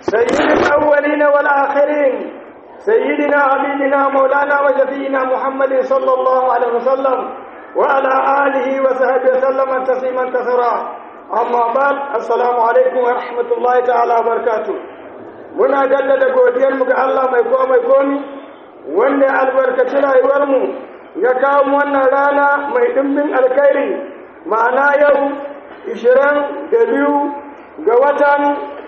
سيد الأولين والآخرين سيدنا حبيبنا مولانا وشفينا محمد صلى الله عليه وسلم وعلى آله وصحبه وسلم تسليما كثيرا أما بعد السلام عليكم ورحمة الله تعالى وبركاته muna jaddada godiyarmu ga Allah mai kowa mai komi wanda ya albarkaci rayuwarmu ya kawo mu wannan rana mai dimbin alkhairi ma'ana yau ishirin da biyu ga watan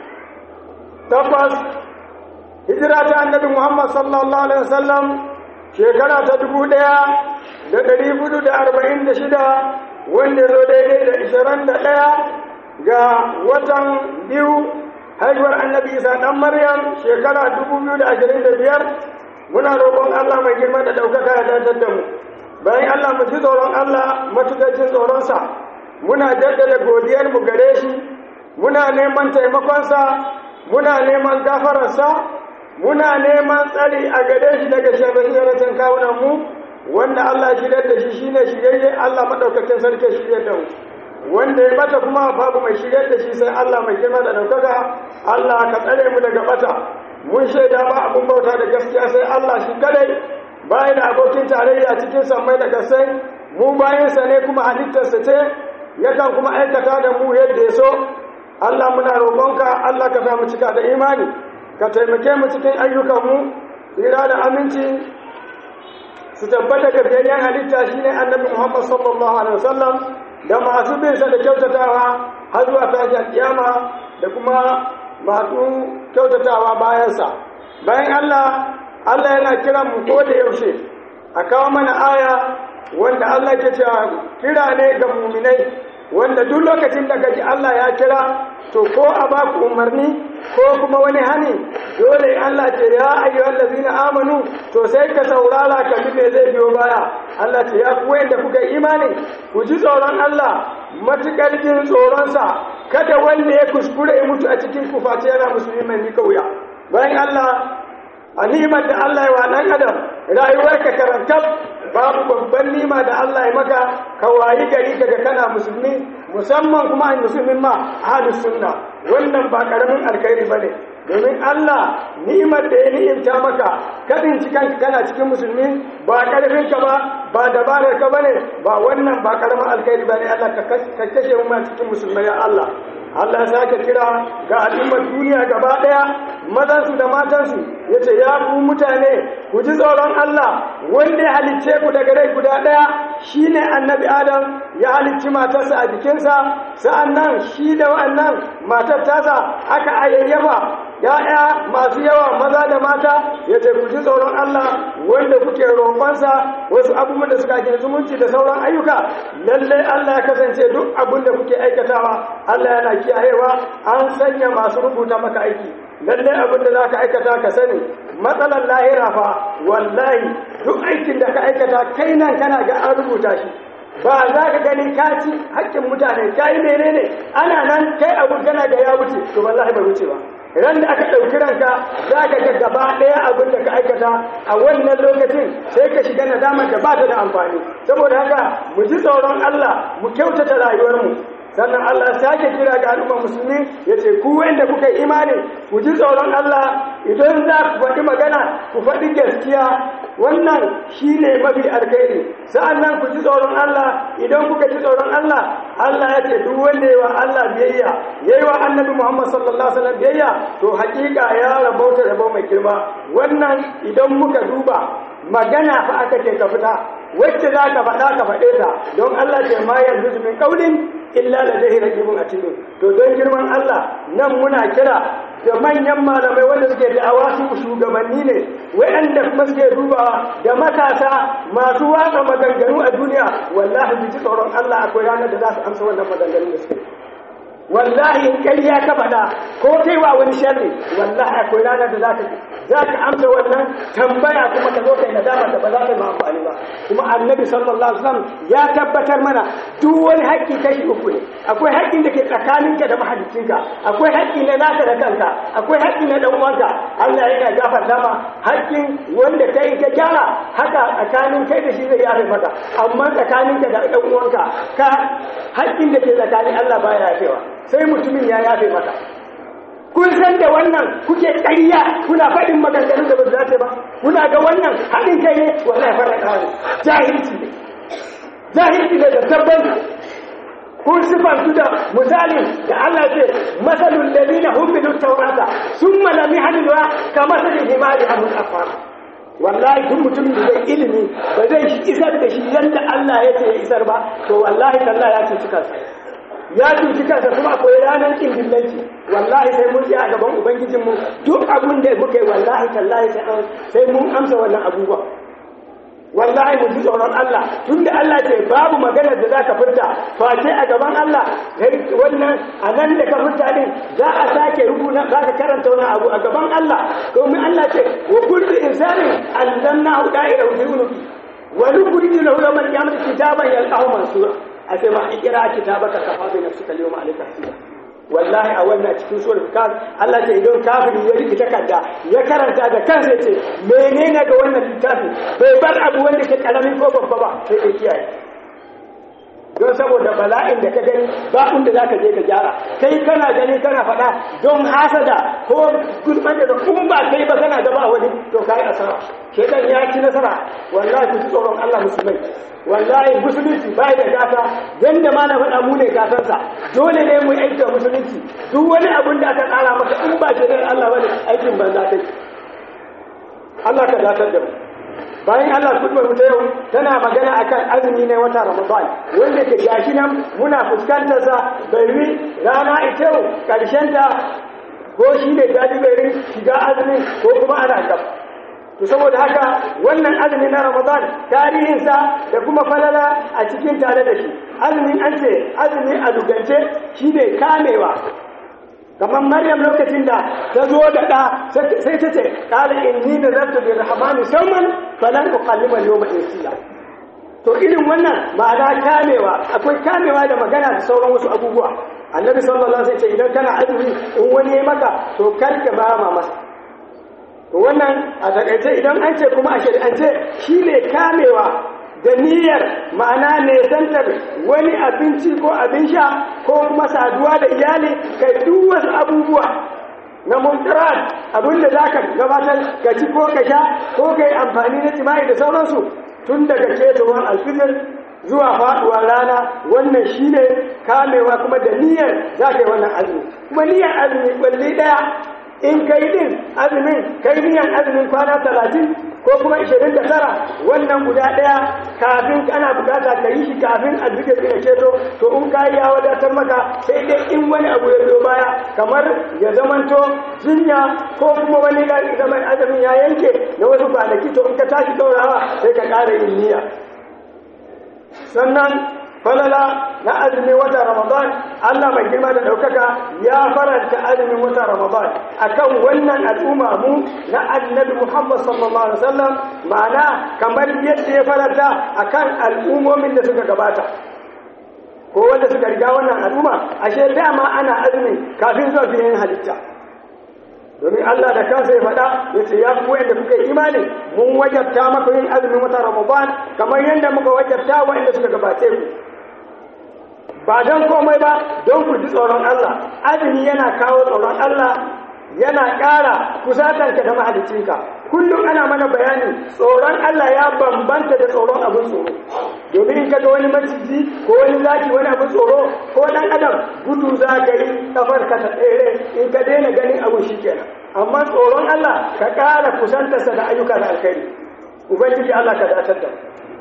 takwas hijira ta annabi Muhammad sallallahu alaihi wasallam shekara ta dubu ɗaya da ɗari hudu da arba'in da shida wanda zo daidai da ishirin da ɗaya ga watan biyu haihuwar annabi isa ɗan maryam shekara dubu biyu da ashirin da biyar muna roƙon allah mai girma da ɗaukaka ya dantar da mu bayan allah mu ji tsoron allah matuƙacin tsoronsa muna jaddada godiyar mu gare shi muna neman taimakonsa muna neman gafararsa muna neman tsari a gare shi daga shirye kawunan mu wanda allah shirya da shi shine shirye allah maɗaukakin sarki shirya da mu wanda ya bata kuma babu mai shigar da shi sai Allah mai girma da daukaka Allah ka tsare mu daga bata mun shaida ba abun bauta da gaskiya sai Allah shi kadai bayan da abokin tarayya cikin sammai da gasai mu bayansa ne kuma halittarsa ce yakan kuma aikata da mu yadda ya so Allah muna roƙonka Allah ka sa mu cika da imani ka taimake mu cikin ayyukanmu tsira da aminci su tabbata ga biyayyen halitta shine annabi Muhammad sallallahu alaihi wasallam da masu bin sa da kyautatawa har zuwa tashin kiyama da kuma masu kyautatawa bayansa bayan Allah Allah yana kiran mu ko da yaushe a kawo mana aya wanda Allah ke cewa kira ne ga muminai wanda duk lokacin da gaji Allah ya kira to ko a ba ku umarni ko kuma wani hani dole Allah ce ya ayyuhal ladzina amanu to sai ka saurara ka bi me zai biyo baya Allah ce ya ku wanda kuka imani ku ji tsoron Allah matukar jin tsoron sa kada wanda ya kuskure ya mutu a cikin ku face yana musulmi mai mika wuya bayan Allah a nimar da Allah ya wa dan adam rayuwarka karantar babu babban nima da Allah ya maka ka wayi gari kaga kana musulmi musamman kuma a musulmin ma ahlus sunna wannan ba karamin alkhairi bane domin Allah ni'imar da ya ni'imta maka kadin cikan kana cikin musulmi ba karfin ka ba ba dabarar ka bane ba wannan ba karamin alkhairi bane Allah ka kashe mu cikin musulmai ya Allah Allah ya sake kira ga al'ummar duniya gaba daya mazansu da matansu yace ya ku mutane ku ji tsoron Allah wanda ya halicce ku daga rai guda daya shine annabi Adam ya halicci matarsa a jikinsa sa'annan shi da wannan matar tasa aka ayyayyaba ya'ya masu yawa maza da mata yace ku ji tsoron Allah wanda kuke roƙonsa wasu abubuwan da suka ke zumunci da sauran ayyuka lalle Allah ya kasance duk abin da kuke aikatawa Allah yana kiyayewa an sanya masu rubuta maka aiki lalle abin da zaka aikata ka sani matsalar lahira fa wallahi duk aikin da ka aikata kai nan kana ga an rubuta shi ba za ka gani ka ci haƙƙin mutane ka yi menene ana nan kai abu kana ga ya wuce to wallahi bai wuce ba ran da aka ɗauki ranka za ka ga gaba ɗaya abin da ka aikata a wannan lokacin sai ka shiga nadamar da ba ta da amfani saboda haka mu ji tsoron Allah mu kyautata rayuwarmu sannan Allah sake kira ga al'umma musulmi ya ce ku wanda kuka imani ku ji tsoron Allah idan za ku faɗi magana ku faɗi gaskiya wannan shi ne mafi alkhairi sa'annan ku ji tsoron Allah idan kuka ji tsoron Allah Allah ya ce duk wanda yi wa Allah biyayya yayi wa annabi Muhammad sallallahu alaihi wasallam biyayya to hakika ya rabauta rabo mai girma wannan idan muka duba magana fa aka ce ka fita wacce za ka faɗa ka faɗe ta don Allah ce ma yanzu min kaulin illa da zai rajibun a cikin to don girman Allah nan muna kira da manyan malamai wanda suke da'awa su shugabanni ne waɗanda kuma suke dubawa da matasa masu watsa maganganu a duniya wallahi bi ji tsoron Allah akwai ranar da za su amsa wannan maganganu da suke wallahi in ƙarya ka faɗa ko kai wa wani sharri wallahi akwai ranar da za ka za ka amsa wannan tambaya kuma ka zo kai nadama da ba za ta yi amfani ba kuma annabi sallallahu alaihi wasallam ya tabbatar mana duk wani haƙƙi kashi uku ne akwai haƙƙin da ke tsakaninka da mahaliccinka akwai haƙƙi na naka da kanka akwai haƙƙi na dan uwanka Allah yana gafarta ma haƙƙin wanda kai ka gyara haka tsakanin kai da shi zai yafe maka amma tsakaninka da dan uwanka ka haƙƙin da ke tsakanin Allah baya yafewa sai mutumin ya yafe maka kun san da wannan kuke ƙarya kuna faɗin maganganun da ba su dace ba kuna ga wannan haɗin kai ne wallahi fara ƙara jahilci ne jahilci ne da tabbata kun sifantu da misalin da Allah ce masalul ladina humilu tawrata summa lam yahmiluha kama salil himari hamul afar wallahi duk mutumin da zai ilimi ba zai isar da shi yadda Allah ya ce ya isar ba to wallahi tallahi ya cuci kansa ya cuci kansa kuma akwai ranar kin dillanci wallahi sai mun tsaya gaban ubangijinmu duk abun da muka yi wallahi tallahi sai mun amsa wannan abubuwa wallahi mu ji tsoron Allah tunda Allah ce babu maganar da zaka furta face a gaban Allah wannan a nan da ka furta din za a sake rubuta zaka karanta wani abu a gaban Allah domin Allah ce wa kullu insanin alzamnahu da'ira fi unuki wa nukhriju lahu yawmal qiyamati kitaban yalqahu mansura a sai ma ikira kitabaka kafa bi nafsika al-yawma alayka hasiba wallahi a wannan cikin surar kaf Allah ce idan kafiri ya riki takarda ya karanta da kansa ce menene ga wannan littafi bai bar abu wanda ke karamin ko babba ba sai ya kiyaye don saboda bala'in da ka gani ba inda zaka je ka gyara kai kana gani kana faɗa don hasada ko gulman da kun ba kai ba kana gaba wani to kai asara shedan ya ci nasara wallahi ku tsoron Allah musulmai wallahi musulunci bai da gata yanda ma na faɗa mu ne gatansa dole ne mu aiki musulunci duk wani abun da aka tsara maka in ba shi Allah bane aikin banza kai Allah ka datar da mu bayan Allah kutubar mu ta yau tana magana akan azumi ne wata Ramadan wanda ke gashi nan muna fuskantar sa bari rana ita yau karshen ta ko shi ne jajiberin shiga azumi ko kuma ana gaba to saboda haka wannan azumi na ramadan tarihinsa da kuma falala a cikin tare da shi azumin an ce azumi a dugance shi ne kamewa kamar maryam lokacin da ta zo da ɗa sai ta ce ƙala inni da zartu bi rahmani sauman falan uqallima yawma insiya to irin wannan ma'ana kamewa akwai kamewa da magana da sauran wasu abubuwa annabi sallallahu alaihi wasallam ce idan kana azumi in wani ya maka to kar ka ba ma masa to wannan a takaice idan an ce kuma a shari'ance shi ne kamewa da niyyar ma'ana nesantar wani abinci ko abin sha ko kuma saduwa da iyali kai duk wasu abubuwa na muntarat abinda za ka gabatar ka ci ko ka sha ko ka yi amfani na jima'i da sauransu tun daga ketowar alfijir zuwa faduwar rana wannan shi ne kamewa kuma da niyyar za ka yi wannan azumi kuma niyyar azumi kwalli daya in kai din azumin kai niyan azumin kwana talatin ko kuma ishirin da tara wannan guda ɗaya kafin ana bukata ka yi shi kafin alfijir ya ceto to in ka yi ya wadatar maka sai dai in wani abu ya biyo baya kamar ya zamanto jinya ko kuma wani zaman azumin ya yanke na wasu kwanaki to in ka tashi ɗaurawa sai ka ƙara yin niyya sannan falala na azumin wata ramadan Allah mai girma da ɗaukaka ya faranta azumin wata ramadan akan wannan al'umma mu na annabi Muhammad sallallahu alaihi wasallam ma'ana kamar yadda ya faranta akan al'ummomin da suka gabata ko wanda suka riga wannan al'umma ashe dama ana azumi kafin zuwa fiye halitta domin Allah da kansa ya faɗa ya ce ya fi da kuka yi imani mun wajabta maka yin azumin wata ramadan kamar yadda muka wajabta waɗanda suka gabace ku ba don komai ba don ku ji tsoron Allah azumi yana kawo tsoron Allah yana ƙara kusatanka da mahalicinka kullum ana mana bayani tsoron Allah ya bambanta da tsoron abin tsoro domin in kaga wani maciji ko wani zaki wani abin tsoro ko dan adam gudu za ka yi kafar ka ta tsere in ka daina ganin abin shi kenan amma tsoron Allah ka ƙara kusantarsa da ayyuka da alkhairi ubangiji Allah ka datar da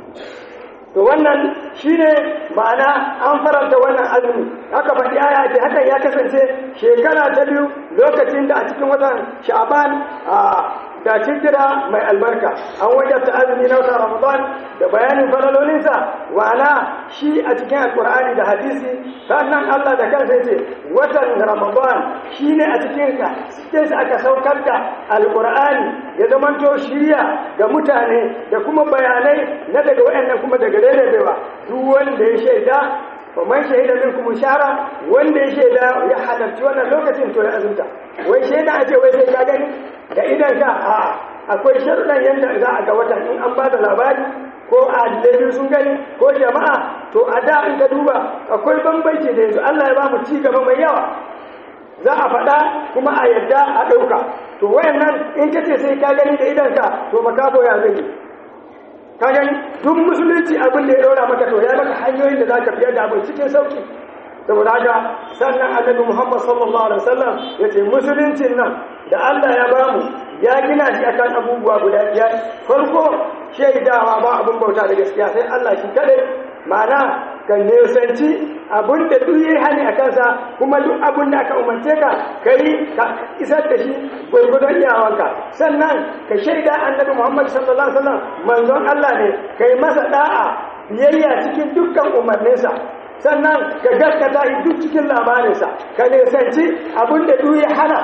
to wannan shine ma'ana an faranta wannan azumi haka faɗi aya ce hakan ya kasance shekara ta biyu lokacin da a cikin watan sha'ban da cikira mai albarka an wajabta azumi na watan ramadan da bayanin falalolinsa wa'ana shi a cikin alkur'ani da hadisi sannan allah da kansa ce watan ramadan shi ne a cikin cikin aka saukar da alkur'ani ya zamanto shirya ga mutane da kuma bayanai na daga waɗannan kuma daga daidaiwa duk wanda ya shaida fa man shahida minkum shara wanda ya shaida ya halarci wannan lokacin to ya azumta wai shaida a ce wai sai ka gani da idan ka a akwai sharuɗan yadda za a ga watan in an ba da labari ko adilai sun gani ko jama'a to a da in ka duba akwai bambanci da yanzu Allah ya ba mu ci gaba mai yawa za a faɗa kuma a yadda a ɗauka to wayannan in ka ce sai ka gani da idanka to makafo ya zai ka gani duk musulunci abin da ya ɗora maka to ya maka hanyoyin da za ka fiye da abin cikin sauki saboda haka sannan annabi muhammad sallallahu alaihi wasallam ya ce musuluncin nan da allah ya bamu ya gina shi akan abubuwa guda biyar farko shaidawa ba abin bauta da gaskiya sai allah shi kadai ma'ana ka nesanci abin da duk yi hani a kansa kuma duk abin da aka umarce ka ka yi ka isar da shi gwargwadon iyawanka sannan ka shaida annabi muhammad sallallahu alaihi wasallam manzon allah ne ka yi masa da'a biyayya cikin dukkan umarninsa sannan ka gaskata shi duk cikin labarinsa ka nesanci abin da duk ya hana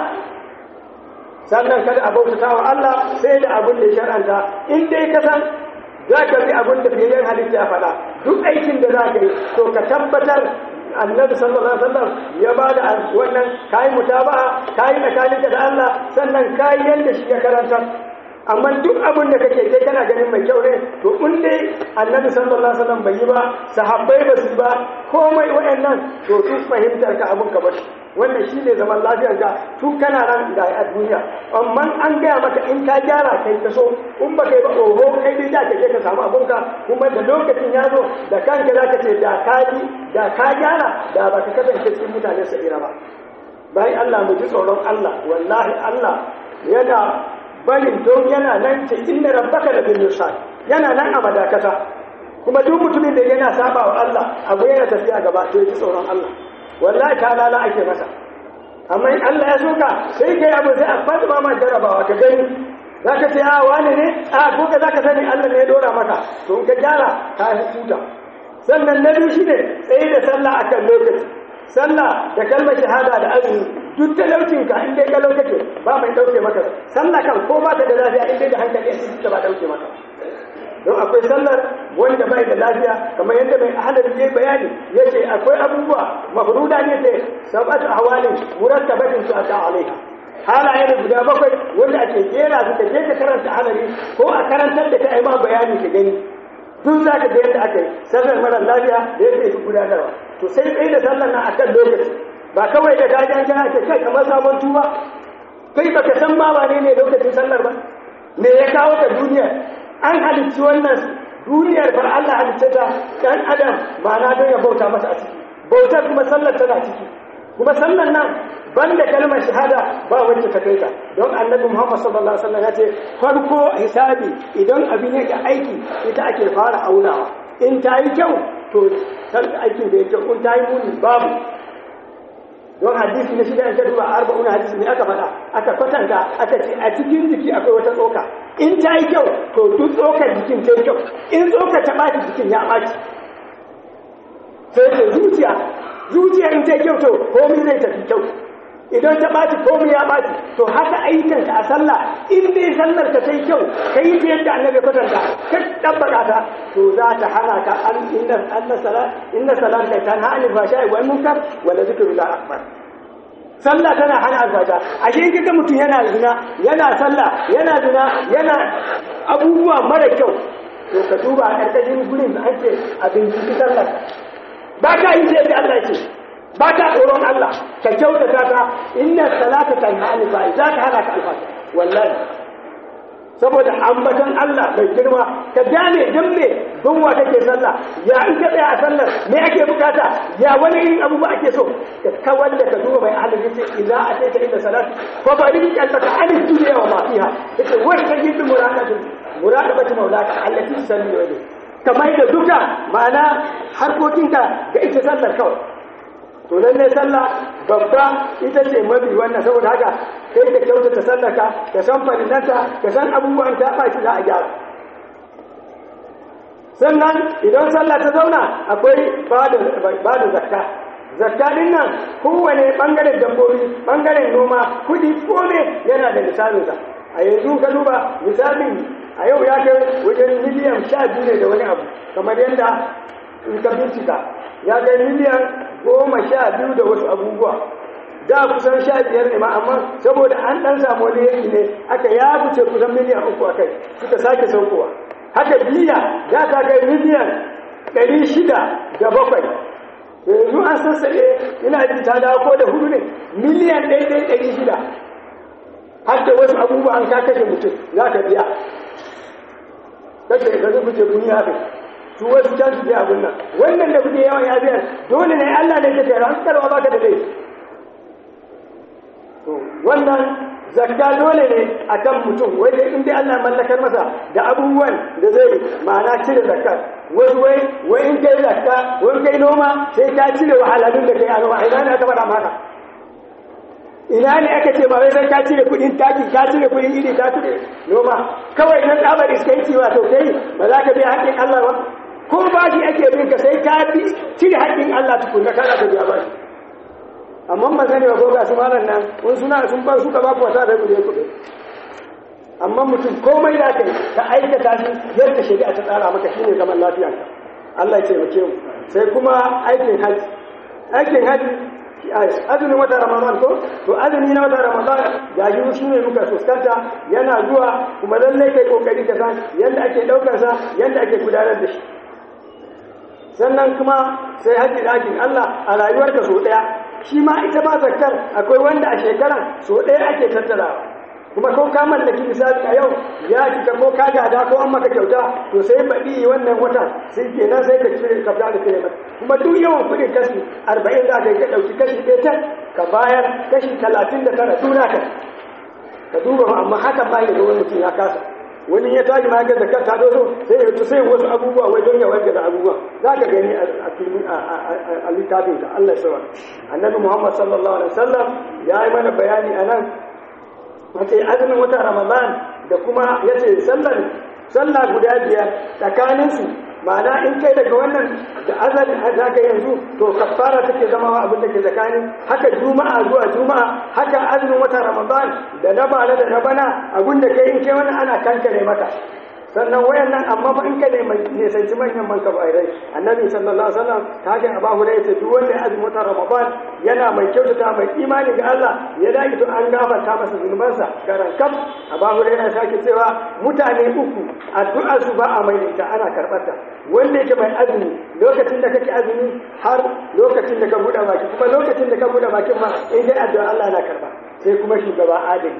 sannan kada a bautata wa Allah sai da abin da ya shar'anta in dai ka san za ka bi abin da fiye halitta ya faɗa duk aikin da za ka yi to ka tabbatar annabi sallallahu alaihi wasallam ya ba da wannan kayi mutaba'a kayi tsakaninka da Allah sannan kayi yanda shi ya karanta amma duk abin da kake kai kana ganin mai kyau ne to in dai annabi sallallahu alaihi wasallam bai yi ba sahabbai ba su ba komai wayannan to duk fahimtar ka abin ka bashi wannan shine zaman lafiyar ka tun kana nan da a duniya amma an gaya maka in ka gyara kai ka so in ba kai ba oho kai dai da kake ka samu abin ka kuma da lokacin ya zo da kanka za ka ce da ka ji da ka gyara da ba ka kasance cikin mutane sa'ira ba bayan Allah mu ji tsoron Allah wallahi Allah yana barin don yana nan ce inda rabbaka da bin yusa yana nan a madakata kuma duk mutumin da yana saba wa Allah abu yana tafiya gaba to ya tsoron Allah wallahi ta lala ake masa amma in Allah ya soka sai kai abu sai a fadi ma jarabawa ka gani zaka ce a wani ne a ko ka zaka sani Allah ne ya dora maka to in ka gyara ka huta sannan na biyu shine tsaye da sallah akan lokaci sallah da kalmar shahada da azumi duk talaucinka in dai kalau kake ba mai dauke maka sallah kan ko ba ta da lafiya in dai da hankali a cikin ba dauke maka don akwai sallar wanda bai da lafiya kamar yadda mai ahalar yayi bayani yace akwai abubuwa mafruda ne ce sab'atu ahwalin murattabatin su ata alaiha halaye ne guda bakwai wanda ake jera su ka je ka karanta ahalari ko a karantar da kai ma bayani ka gani duk za ka ga yadda aka yi sallar mara lafiya da yadda yake gudanarwa to sai tsaye da sallar na akan lokaci ba kawai da gajen kana ce kai kamar sabon tuba kai baka san ma wane ne lokacin sallar ba me ya kawo ka duniya an halicci wannan duniyar bar Allah halicce ta dan adam ba na don ya bauta masa a ciki bautar kuma sallar tana ciki kuma sallar nan banda kalmar shahada ba wacce ta kai ta don annabi Muhammad sallallahu alaihi wasallam ya ce farko hisabi idan abin yake aiki ita ake fara aunawa in ta yi kyau to san aikin da ya kyau in ta yi muni babu don hadisi na shida in ka duba arba'una hadisi ne aka faɗa aka kwatanta aka ce a cikin jiki akwai wata tsoka in ta yi kyau to duk tsokar jikin ta yi kyau in tsokar ta ɓaci jikin ya ɓaci sai ce zuciya zuciya in ta yi kyau to komai zai tafi kyau idan ta ɓaci komai ya ɓaci to haka ayyukanka a sallah in dai sallar ka sai kyau ka yi ta yadda annabi kwatanta ka tabbata ta to za ta hana ka an inna anna salat inna salata tanha anil fahsha'i wal munkar wa la zikrullahi akbar sallah tana hana alfasha ashe in kaga mutum yana zina yana sallah yana zina yana abubuwa mara kyau to ka duba a ƙarƙashin gurin da ake a binciki sallar ba ka yi ta yadda Allah ce ba ta tsoron Allah ka kyautata ta inna salata tanha anil fa'i za ka hana ka alfasha wallahi saboda ambaton Allah bai girma ka gane dan me don wa kake sallah ya in ka tsaya a sallar me ake bukata ya wani irin abubuwa ake so ka kawar da ka duba mai ahalin yace idza ataita ila salat fa bari qalbaka an dunya wa ma fiha yace wa tajid muradatu muradabati maulaka allati tusalli wa kamar da duka ma'ana harkokinka ga ita sallar kawai to lalle sallah babba ita ce mabi wannan saboda haka kai ka kyautata sallarka ka san farilanta ka san abubuwan ta ba shi za a gyara sannan idan sallah ta zauna akwai ba da zakka zakka din nan kowane bangaren dabbobi bangaren noma kudi kome yana da misalinsa a yanzu ka duba misalin a yau ya kai wajen miliyan sha biyu ne da wani abu kamar yadda in ka bincika ya kai miliyan goma sha biyu da wasu abubuwa da kusan sha biyar ne ma amma saboda an ɗan samu wani yanki ne aka ya wuce kusan miliyan uku a kai suka sake saukowa haka biya za ta kai miliyan ɗari shida da bakwai yanzu an an sassaɓe ina ji ta dawo ko da hudu ne miliyan ɗaya ɗaya ɗari shida har da wasu abubuwa an ka kashe mutum za ka biya kashe ka zubu ce kun yafe su wasu can su biya abin nan wannan da kuke yawan yafiyar dole ne Allah ne ke ran karwa baka da laifi wannan zakka dole ne a kan mutum wai dai in dai Allah mallakar masa da abubuwan da zai ma'ana cire zakka wasu wai wai in kai zakka wai kai noma sai ka cire wahalalun da kai a noma ina ne aka faɗa maka ina ne aka ce ba wai sai ka cire kuɗin taki ka cire kuɗin iri ka cire noma kawai nan tsabar iskanci wato kai ba za ka biya haƙƙin Allah ba ko ba shi ake bin ka sai ka bi cire haƙƙin Allah tukunna kana ka biya ba shi amma ban sani ba ko ga su malam nan wani suna sun bar suka ba ku wata da kuɗe kuɗe amma mutum komai da kai ka aikata shi yadda shari'a ta tsara maka shine zaman lafiya Allah ya taimake mu sai kuma aikin haji aikin haji azumin wata ramadan ko to azumi na wata ramadan ga yi shi ne muka fuskanta yana zuwa kuma lallai kai kokari ka san yadda ake daukar sa yadda ake gudanar da shi sannan kuma sai haji dakin Allah a rayuwarka so daya shi ma ita ma zakkar akwai wanda a shekaran so ɗaya ake tattarawa kuma ko ka mallaki misali a yau ya cika ko ka gada ko an maka kyauta to sai baɗi wannan wata sai kenan sai ka cire ka fita da kire mata kuma duk yawan kuɗin kashi arba'in za ka yi ka ɗauki kashi ɗaya ta ka bayar kashi talatin da tara tuna ka ka duba amma hakan ba ya ga wani mutum ya kasa wani ya tashi ma ga zakar ta dozo sai ya sai wasu abubuwa wai don ya warke da abubuwa za ka gani a filmin a littafin ka Allah sawa annabi Muhammad sallallahu alaihi wasallam ya yi mana bayani a nan wace azumin wata Ramadan da kuma yace sallar sallah guda biyar tsakanin su ma'ana in kai daga wannan da azali za ka yanzu to kafara take zama wa abin da ke tsakanin haka juma'a zuwa juma'a haka azumin wata ramadan da na bana da na bana abin da kai in kai wannan ana kankare maka sannan wayannan amma fa in ka ne mai ne sai manyan man kabairai annabi sallallahu alaihi wasallam ta haka abu hurairah ce duk wanda azumin wata ramadan yana mai kyautata mai imani ga Allah ya dage to an gafarta masa zunubansa garan kaf abu hurairah sake cewa mutane uku addu'ar su ba a mai ita ana karɓar ta wanda yake mai azumi lokacin da kake azumi har lokacin da ka buɗe baki kuma lokacin da ka buɗe bakin ma in dai addu'a Allah yana karɓa sai kuma shugaba adali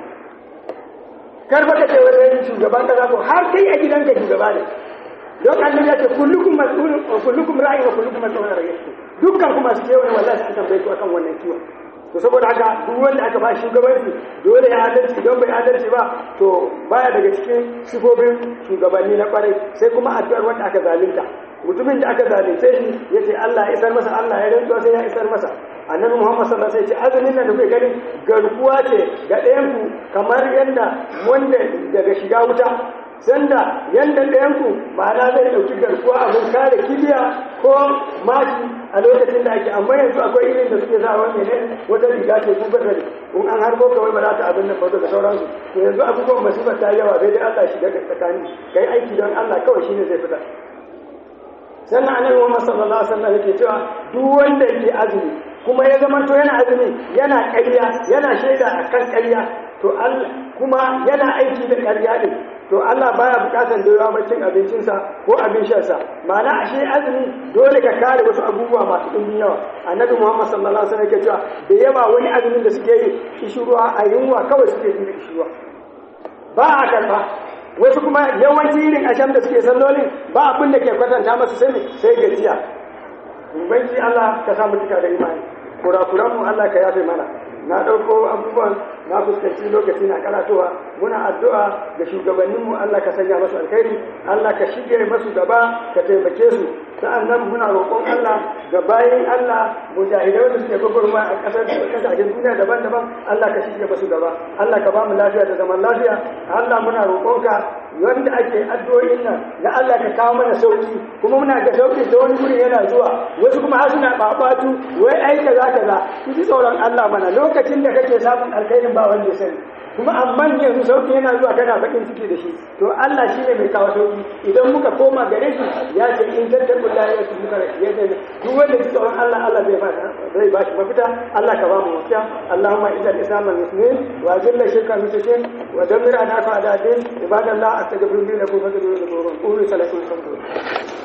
karfa ka ce wani shugaban kaza ko har kai a gidanka shugaba ne don annabi ya ce kullukum mas'ulun wa kullukum ra'in wa kullukum mas'ulun an ra'iyatihi dukkan kuma su kewaye wallahi an tambaye ku akan wannan kiwon to saboda haka duk wanda aka ba shugabanci dole ya adalci don bai adalci ba to baya daga cikin sifofin shugabanni na kwarai sai kuma addu'ar wanda aka zalunta mutumin da aka zalunce shi ya ce Allah ya isar masa Allah ya rantsuwa sai ya isar masa annabi Muhammad sallallahu alaihi wasallam ya ce azumin nan da kuke gani garkuwa ce ga ɗayan ku kamar yadda wanda daga shiga wuta sanda yanda ɗayan ku ma'ana zai ɗauki garkuwa abin kare kibiya ko maki a lokacin da ake amma yanzu akwai irin da suke sa wani ne wata riga ce ku gasa in an harbo kawai ba za ta abin nan ba da sauransu to yanzu abubuwan masifar ta yawa sai dai Allah shiga tsakani kai aiki don Allah kawai shine zai fita sannan annabi Muhammad sallallahu alaihi wasallam yake cewa duk wanda yake azumi kuma ya zama to yana azumi yana ƙarya yana shaida akan ƙarya to Allah kuma yana aiki da ƙarya din to Allah baya bukatar da yawa cin abincinsa ko abin shansa ma'ana ashe azumi dole ka kare wasu abubuwa masu ɗumbin yawa annabi Muhammad sallallahu alaihi wasallam yake cewa da yawa wani azumin da suke yi kishirwa a yunwa kawai suke yi kishirwa ba a karba wasu kuma yawanci irin asham da suke sallolin ba abin da ke kwatanta masu sai sai gajiya ubangi Allah ka samu tuka da imani kurakuran mu Allah ka yafe mana na ɗauko abubuwan na fuskanci lokaci na karatowa muna addu'a ga shugabanninmu Allah ka sanya masu alkhairi Allah ka shige masu gaba ka taimake su sa'annan muna roƙon Allah ga bayan Allah mujahidai wanda suke gwagwarma a ƙasar ƙasashen duniya daban-daban Allah ka shige masu gaba Allah ka ba mu lafiya da zaman lafiya Allah muna roƙonka wanda ake addu'o'in nan na Allah ka kawo mana sauki kuma muna ga sauki ta wani guri yana zuwa wasu kuma har suna babatu wai ai kaza kaza ku ji tsoron Allah mana lokacin da kake samun alkhairin ba wanda ya sani kuma amma yanzu sauki yana zuwa kana bakin ciki da shi to Allah shine mai kawo sauki idan muka koma gare shi ya ce in tattaku la ya su muka ya ce duk wanda ji tsoron Allah Allah zai ba zai ba shi mafita Allah ka ba mu mafita Allahumma inna al-islam al-muslimin wa ajilla shirka al-mushrikin wa dammir adafa adatin ibadallah astaghfirullahi lakum wa atubu ilayhi wa salatu